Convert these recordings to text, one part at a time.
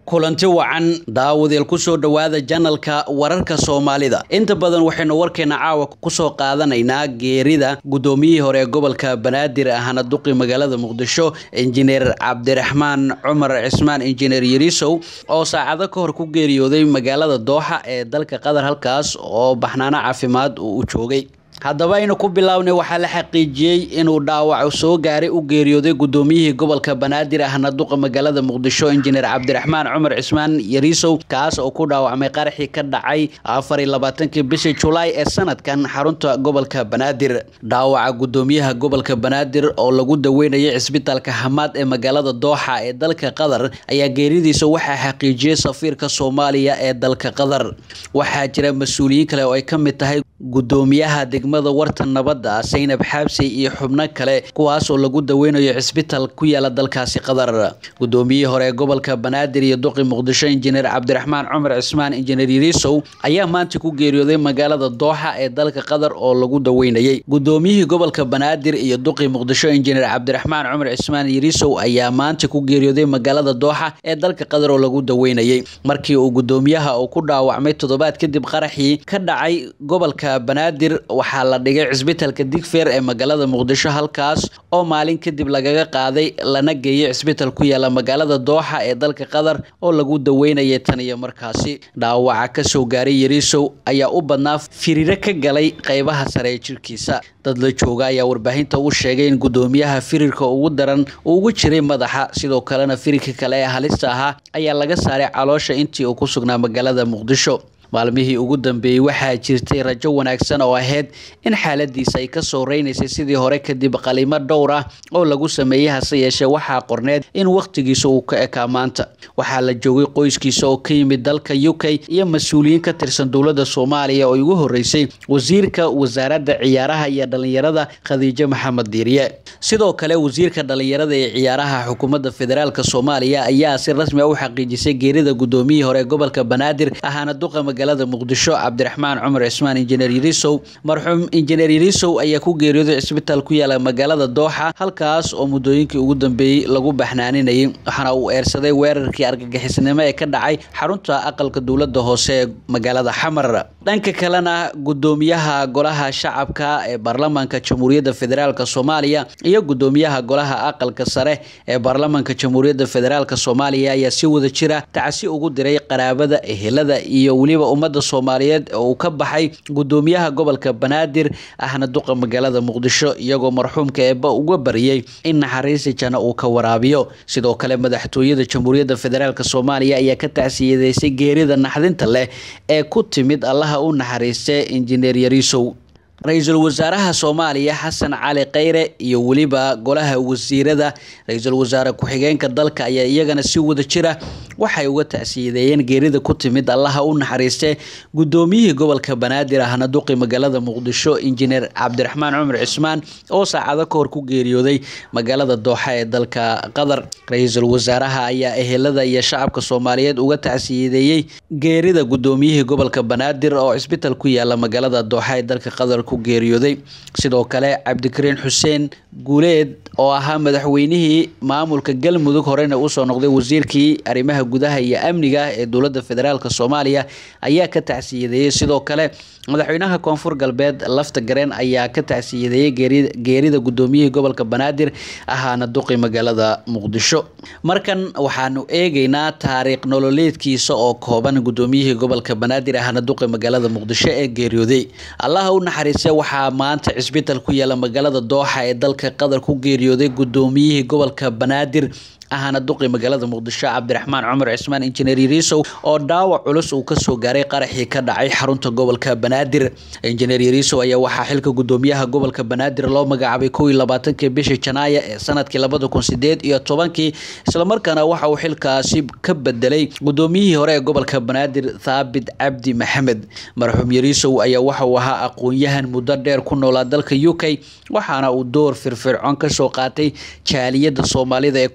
kulanti wacan daawadeel kusoo dhowaada janalka wararka soomaalida inta badan waxaynu warkeena caawa kusoo qaadanaynaa geerida guddoomiyihii hore ee gobolka banaadir ahna duqi magaalada muqdisho injineer cabdiraxmaan cumar cismaan injineer yarisow oo saacado ka hor ku geeriyooday magaalada dooxa ee dalka qatar halkaas oo baxnaano caafimaad uu u joogay haddaba aynu ku bilownay waxaa la xaqiijiyey inuu dhaawac soo gaaray u geeriyooday guddoomiyihii gobolka banaadir ahna duqa magaalada muqdisho injineer cabdiraxmaan cumar cismaan yariisow kaas oo ku dhaawacmay qaraxii ka dhacay afar iyo labaatankii bishii julaay ee sanadkan xarunta gobolka banaadir dhaawaca guddoomiyaha gobolka banaadir oo lagu daweynayay cisbitaalka hamaad ee magaalada dooxa ee dalka qatar ayaa geeridiisa waxaa xaqiijiyey safiirka soomaaliya ee dalka qatar waxaa jira mas-uuliyiin kale oo ay ka mid tahay guddoomiyaha degmada warta nabadda saynab xaabsey iyo xubno kale kuwaas oo lagu daweynayo cisbitaal ku yaala dalkaasi qatar guddoomiyihii hore ee gobolka banaadir iyo duqi muqdisho injineer cabdiraxmaan cumar cismaan injineer yariisow ayaa maanta ku geeriyooday magaalada dooxa ee dalka qatar oo lagu daweynayay guddoomiyihii gobolka banaadir iyo duqi muqdisho injineer cabdiraxmaan cumar cismaan yariisow ayaa maanta ku geeriyooday magaalada dooxa ee dalka qatar oo lagu daweynayay markii uu guddoomiyaha uu ku dhaawacmay toddobaad kadib qaraxii ka dhacay gobolka banaadir waxaa la dhigay cisbitaalka digfeer ee magaalada muqdisho halkaas oo maalin kadib lagaga qaaday lana geeyay cisbitaal ku yaala magaalada dooxa ee dalka qatar oo lagu daweynayay tan iyo markaasi dhaawaca kasoo gaaray yariisow ayaa u badnaa firiiro ka galay qeybaha sare ee jirkiisa dad la jooga ayaa warbaahinta u sheegay in guddoomiyaha firirka ugu daran uu ugu jiray madaxa sidoo kalena firirka kale ee halista ahaa ayaa laga saaray caloosha intii uu ku sugnaa magaalada muqdisho maalmihii ugu dambeeyey waxaa jirtay rajo wanaagsan oo ahayd in xaaladiisa ay kasoo reynaysay sidii hore kadib qalimo dhowr ah oo lagu sameeyey hase yeeshee waxaa qorneed in wakhtigiisa uu ka ekaa maanta waxaa la joogay qoyskiisa oo ka yimid dalka u k iyo mas-uuliyiin ka tirsan dowladda soomaaliya oo ugu horeysay wasiirka wasaaradda ciyaaraha iyo dhalinyarada khadiijo maxamed diiriye sidoo kale wasiirka dhalinyarada ee ciyaaraha xukuumadda federaalk soomaaliya ayaa si rasmi a u xaqiijisay geerida guddoomiyihii hore ee gobolka banaadir ahaana duqa magaalada muqdisho cabdiraxmaan cumar cismaan injineer yariisow marxuum injineer yariisow ayaa ku geeriyooday cisbitaal ku yaala magaalada dooxa halkaas oo muddooyinkii ugu dambeeyey lagu baxnaaninayay waxaana uu eersaday weerarkii argagixisnimo ee ka dhacay xarunta aqalka dowladda hoose ee magaalada xamar dhanka kalena guddoomiyaha golaha shacabka ee baarlamaanka jamhuuriyadda federaalk soomaaliya iyo guddoomiyaha golaha aqalka sare ee baarlamaanka jamhuuriyadda federaalk soomaaliya ayaa si wada jira tacsi ugu diray qaraabada ehelada iyo weliba ummadda soomaaliyeed oo uu ka baxay guddoomiyaha gobolka banaadir ahna duqa magaalada muqdisho iyagoo marxuumka eeba uga bariyey in naxariisi jana uu ka waraabiyo sidoo kale madaxtooyada jamhuuriyadda federaalk soomaaliya ayaa ka tacsiyadeysay geerida naxdinta leh ee ku timid allaha u naxariistay injineer yariisow ra-iisul wasaaraha soomaaliya xasan cali kheyre iyo weliba golaha wasiirada ra-iisul wasaare ku-xigeenka dalka ayaa iyagana si wada jira waxay uga tacsiyadeeyeen geerida ku timid allaha u naxariistee guddoomiyihii gobolka banaadir ahna duqi magaalada muqdisho injineer cabdiraxmaan cumar cismaan oo saacado ka hor ku geeriyooday magaalada dooxa ee dalka qatar ra-iisul wasaaraha ayaa ehelada iyo shacabka soomaaliyeed uga tacsiyadeeyey geerida guddoomiyihii gobolka banaadir oo cisbitaal ku yaala magaalada dooxa ee dalka qatar ku geeriyooday sidoo kale cabdikariin xuseen guuleed oo ahaa madaxweynihii maamulka galmudug horena usoo noqday wasiirkii arrimaha gudaha iyo amniga ee dowladda federaalk soomaaliya ayaa ka tacsiyadeeyey sidoo kale madaxweynaha koonfur galbeed lafta gareen ayaa ka tacsiyadeeyey geerida guddoomiyihii gobolka banaadir ahaana duqi magaalada muqdisho markan waxaanu eegeynaa taariikh nololeedkiisa oo kooban guddoomiyihii gobolka banaadir ahna duqi magaalada muqdisho ee geeriyooday allaha u naxariise waxaa maanta cisbitaal ku yaala magaalada dooxa ee dalka qatar ku geeriyooday guddoomiyihii gobolka banaadir ahana duqi magaalada muqdisho cabdiraxmaan cumar cismaan injineer yariisow oo dhaawac culus uu kasoo gaaray qaraxii ka dhacay xarunta gobolka banaadir injineer yariisow ayaa waxaa xilka guddoomiyaha gobolka banaadir loo magacaabay kow iyo labaatankii bishii janaaya ee sanadkii labada kun sideed iyo tobankii islamarkaana waxa uu xilkaasi ka bedelay guddoomiyihii hore ee gobolka banaadir thaabit cabdi maxamed marxuum yariisow ayaa waxa uu ahaa aqoon-yahan muddo dheer ku noolaa dalka u k waxaana uu door firfircoon kasoo qaatay jaaliyada soomaalida ee ku nool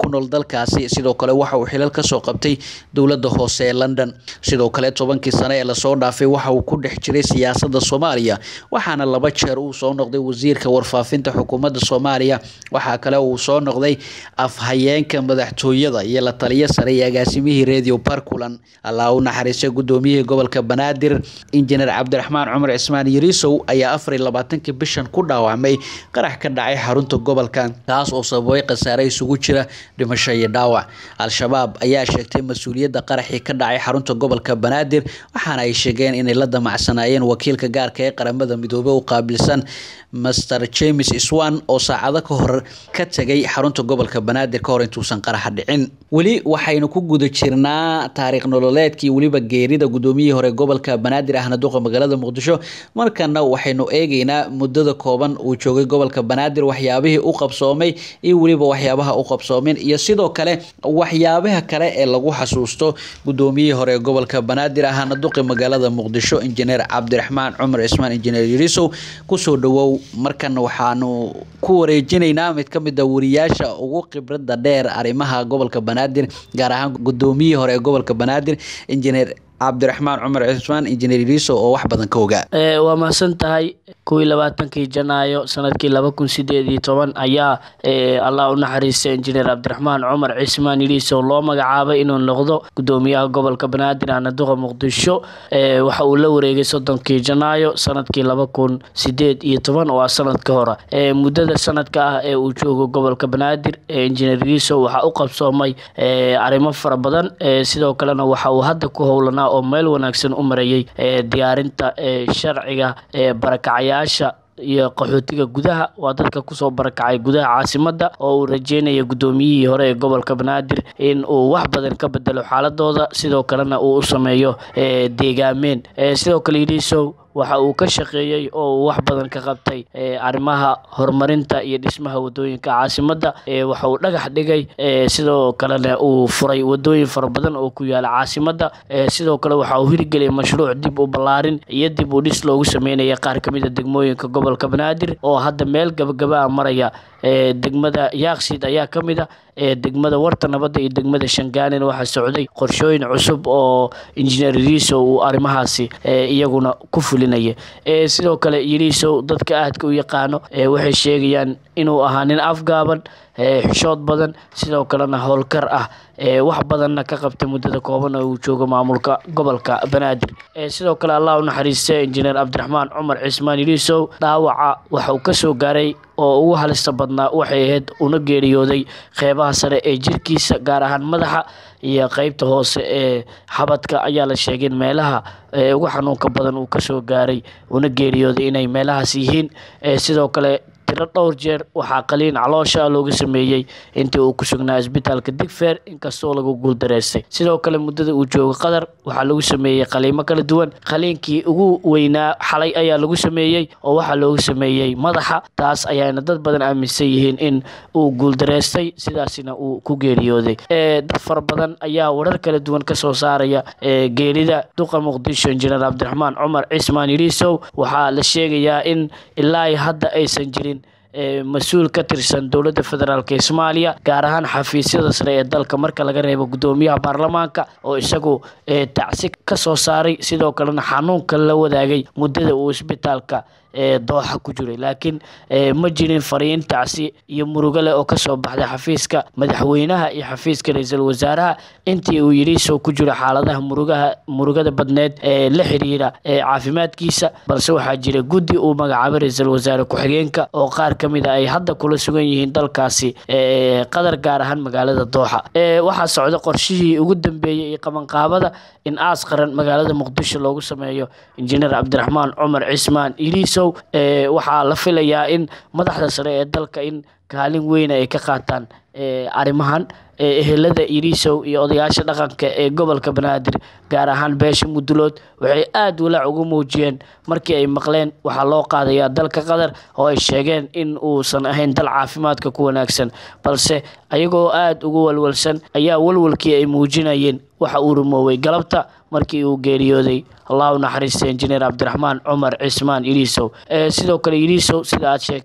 dalkaasi sidoo kale waxa uu xilal kasoo qabtay dowladda hoose ee london sidoo kale tobankii sane ee lasoo dhaafay waxa uu ku dhex jiray siyaasada soomaaliya waxaana laba jeer uu soo noqday wasiirka warfaafinta xukuumadda soomaaliya waxaa kale uu soo noqday afhayeenka madaxtooyada iyo la taliyo sare iyo agaasimihii radio barkulan allah u naxariistay gudoomiyihii gobolka banaadir injineer cabdiraxmaan cumar cismaan yariisow ayaa afar iyo labaatankii bishan ku dhaawacmay qarax ka dhacay xarunta gobolka kaas oo sababay khasaare isugu jira dhimasho iyo dhaawac al-shabaab ayaa sheegtay mas-uuliyadda qaraxii ka dhacay xarunta gobolka banaadir waxaana ay sheegeen inay la damacsanaayeen wakiilka gaarka ee qaramada midoobey u qaabilsan master james swan oo saacado ka hor ka tegay xarunta gobolka banaadir ka hor intuusan qaraxa dhicin weli waxaynu ku guda jirnaa taariikh nololeedkii weliba geerida gudoomiyihii hore gobolka banaadir ahna duqa magaalada muqdisho markana waxaynu eegeynaa muddada kooban uu joogay gobolka banaadir waxyaabihii u qabsoomay iyo weliba waxyaabaha u qabsoomin iyo sidoo kale waxyaabaha kale ee lagu xasuusto gudoomiyihii hore gobolka banaadir ahna duqi magaalada muqdisho injineer cabdiraxmaan cumar cismaan injineer yariisow kusoo dhawow markan waxaanu ku wareejinaynaa mid ka mid a wariyaasha ugu khibrada dheer arrimaha gobolka banaadir gaar ahaan gudoomiyihii hore ee gobolka banaadir injineer cabdiraxmaan cumar cismaan injineer yariisow oo wax badan ka ogaa waa mahadsan tahay kuwii labaatankii janaayo sanadkii laba kun sideed iyo toban ayaa allah u naxariistay injineer cabdiraxmaan cumar cismaan yariisow loo magacaabay inuu noqdo gudoomiyaha gobolka banaadir anaduqa muqdisho waxa uu la wareegay soddonkii janaayo sanadkii laba kun sideed iyo toban oo ah sanadka hore muddada sanadka ah ee uu joogo gobolka banaadir injineer yariisow waxaa u qabsoomay arrimo fara badan sidoo kalena waxa uu hadda ku howlanaa oo meel wanaagsan u marayay diyaarinta sharciga barakacayaasha iyo qaxootiga gudaha waa dadka kusoo barakacay gudaha caasimada oo uu rajeynaya gudoomiyihii hore ee gobolka banaadir in uu wax badan ka bedelo xaaladooda sidoo kalena uu u sameeyo deegaameen sidoo kale yidhiisow waxa uu ka shaqeeyey oo uu wax badan ka qabtay arrimaha horumarinta iyo dhismaha wadooyinka caasimada waxa uu dhagax dhigay sidoo kalena uu furay wadooyin fara badan oo ku yaala caasimada sidoo kale waxa uu hirgeliyay mashruuc dib u ballaarin iyo dib u dhis loogu sameynaya qaar kamid a degmooyinka gobolka banaadir oo hadda meel gabagaba a maraya degmada yaaqsiid ayaa kamid a degmada warta nabadda iyo degmada shangaanin waxaa socday qorshooyin cusub oo injineer yariisow uu arrimahaasi iyaguna ku fulinaya sidoo kale yariisow dadka aadka u yaqaano waxay sheegayaan inuu ahaa nin afgaaban xishood badan sidoo kalena howlkar ah wax badanna ka qabtay muddada kooban oo uu joogo maamulka gobolka banaadir sidoo kale allah u naxariistay injineer cabdiraxmaan cumar cismaan yariisow dhaawaca waxa uu kasoo gaaray oo ugu halista badnaa waxay ahayd una geeriyooday qeybaha sare ee jirkiisa gaar ahaan madaxa iyo qeybta hoose ee xabadka ayaa la sheegay in meelaha ugu xanuunka badan uu kasoo gaaray una geeriyooday inay meelahaas yihiin sidoo kale tiro dhowr jeer waxaa qaliin caloosha looga sameeyey intii uu ku sugnaa isbitaalka digfeer inkastoo lagu guuldareystay sidoo kale muddada uu joogo qatar waxaa lagu sameeyey qaliimo kala duwan qaliinkii ugu weynaa xalay ayaa lagu sameeyey oo waxaa looga sameeyey madaxa taas ayaana dad badan aaminsan yihiin in uu guuldareystay sidaasina uu ku geeriyooday dad fara badan ayaa warar kala duwan kasoo saaraya geerida duqa muqdisho injineer cabdiraxmaan cumar cismaan yariisow waxaa la sheegayaa in ilaa hadda aysan jirin mas-uul ka tirsan dowladda federaalk ee soomaaliya gaar ahaan xafiisyada sare ee dalka marka laga reebo gudoomiyaha baarlamaanka oo isagu tacsi ka soo saaray sidoo kalena xanuunka la wadaagay muddada uu isbitaalka dooxa ku jiray laakiin ma jirin fariin tacsi iyo murugo leh oo kasoo baxday xafiiska madaxweynaha iyo xafiiska ra-iisul wasaaraha intii uu yidhiisoo ku jiro xaaladaha murugaha murugada badneed ee la xiriira caafimaadkiisa balse waxaa jira guddi uu magacaabay ra-iisul wasaare ku-xigeenka oo qaar ka mid a ay hadda kula sugan yihiin dalkaasi qatar gaar ahaan magaalada dooxa waxaa socda qorshihii ugu dambeeyey iyo qabanqaabada in aas qaran magaalada muqdisho loogu sameeyo injineer cabdiraxmaan cumar cismaan iliiso waxaa la filayaa in madaxda sare ee dalka in kaalin weyna ay ka qaataan arrimahan ehelada iriisow iyo odayaasha dhaqanka ee gobolka banaadir gaar ahaan beesha mudulood waxay aada walaac ugu muujiyeen markii ay maqleen waxaa loo qaadayaa dalka qatar oo ay sheegeen in uusan ahayn dal caafimaadka ku wanaagsan balse ayagoo aada ugu walwalsan ayaa walwalkii ay muujinayeen waxa uu rumoowey galabta markii uu geeriyooday allah u naxariista injineer cabdiraxmaan cumar cismaan iriisow sidoo kale iriisow sida aad sheegtay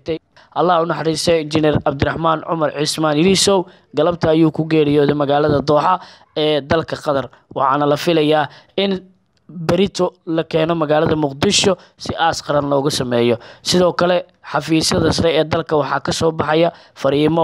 allah u naxariistay injineer cabdiraxmaan cumar cismaan ilisow galabta ayuu ku geeriyooday magaalada dooxa ee dalka qatar waxaana la filayaa in berito la keeno magaalada muqdisho si aas qaran looga sameeyo sidoo kale xafiisyada sare ee dalka waxaa kasoo baxaya fariimo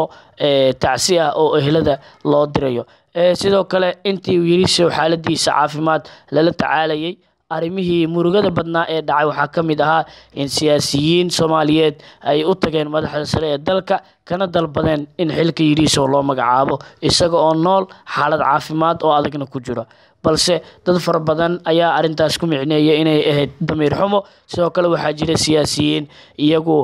tacsi ah oo ehlada loo dirayo sidoo kale intii yirisow xaaladiisa caafimaad lala tacaalayay arrimihii murugada badnaa ee dhacay waxaa ka mid ahaa in siyaasiyiin soomaaliyeed ay u tageen madaxda sare ee dalka kana dalbadeen in xilka yirisow loo magacaabo isaga oo nool xaalad caafimaad oo adagna ku jiro balse dad fara badan ayaa arintaas ku micneeya inay ahayd damiir xumo sidoo kale waxaa jira siyaasiyiin iyagu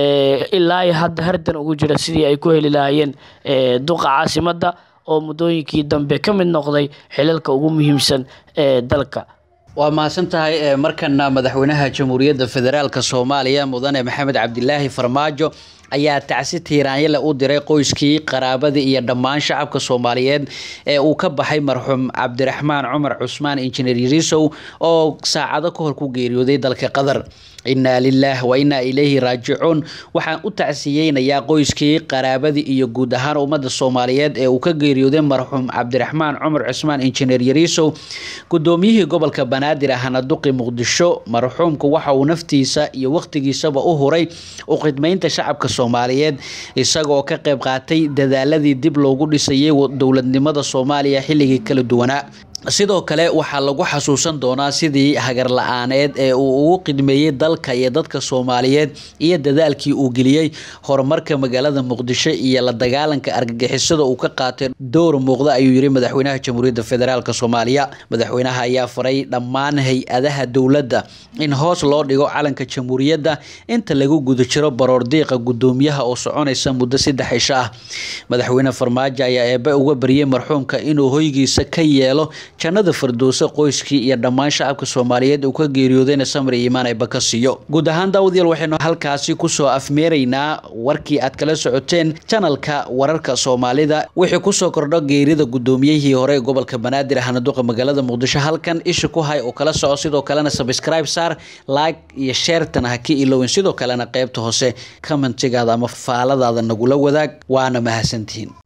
ilaa hadda hardan ugu jira sidii ay ku heli lahaayeen duqa caasimadda oo muddooyinkii dambe ka mid noqday xilalka ugu muhiimsan ee dalka waa mahadsan tahay markana madaxweynaha jamhuuriyadda federaalk soomaaliya mudane maxamed cabdilaahi farmaajo ayaa tacsi tiiraanyale u diray qoyskii qaraabadii iyo dhammaan shacabka soomaaliyeed ee uu ka baxay marxuum cabdiraxmaan cumar cusmaan injineer yarisow oo saacado ka hor ku geeriyooday dalka qatar innaa lilaah wa innaa ilayhi raajicuun waxaan u tacsiyeynayaa qoyskii qaraabadii iyo guud ahaan ummadda soomaaliyeed ee uu ka geeriyooday marxuum cabdiraxmaan cumar cusmaan injineer yarisow gudoomiyihii gobolka banaadir ahna duqi muqdisho marxuumku waxa uu naftiisa iyo waqtigiisaba u huray u khidmaynta shacabka soomaaliyeed isagoo ka qayb qaatay dadaaladii dib loogu dhisayay dowladnimada soomaaliya xilligii kala duwanaa sidoo kale waxaa lagu xasuusan doonaa sidii hagar la-aaneed ee uu ugu qidmeeyey dalka iyo dadka soomaaliyeed iyo dadaalkii uu geliyey horumarka magaalada muqdisho iyo la dagaalanka argagixisada uu ka qaatay dowr muuqda ayuu yiri madaxweynaha jamhuuriyadda federaalk soomaaliya madaxweynaha ayaa faray dhammaan hay-adaha dowladda in hoos loo dhigo calanka jamhuuriyadda inta lagu guda jiro baroordiiqa gudoomiyaha oo soconaysa muddo saddex cisho ah madaxweyne farmaajo ayaa eebe uga baryay marxuumka inuu hoygiisa ka yeelo jannada firdowse qoyskii iyo dhammaan shacabka soomaaliyeed uu ka geeriyoodayna samri iimaan ayba ka siiyo guud ahaan daawadayaal waxaynu halkaasi kusoo afmeeraynaa warkii aad kala socoteen janalka wararka soomaalida wixii kusoo kordho geerida gudoomiyihii hore ee gobolka banaadir ahna duqa magaalada muqdisho halkan isha ku hay oo kala soco sidoo kalena subscribe saar like iyo sheertana ha ka ilowin sidoo kalena qeybta hoose commentigaada ama faaladaada nagula wadaag waana mahadsantihiin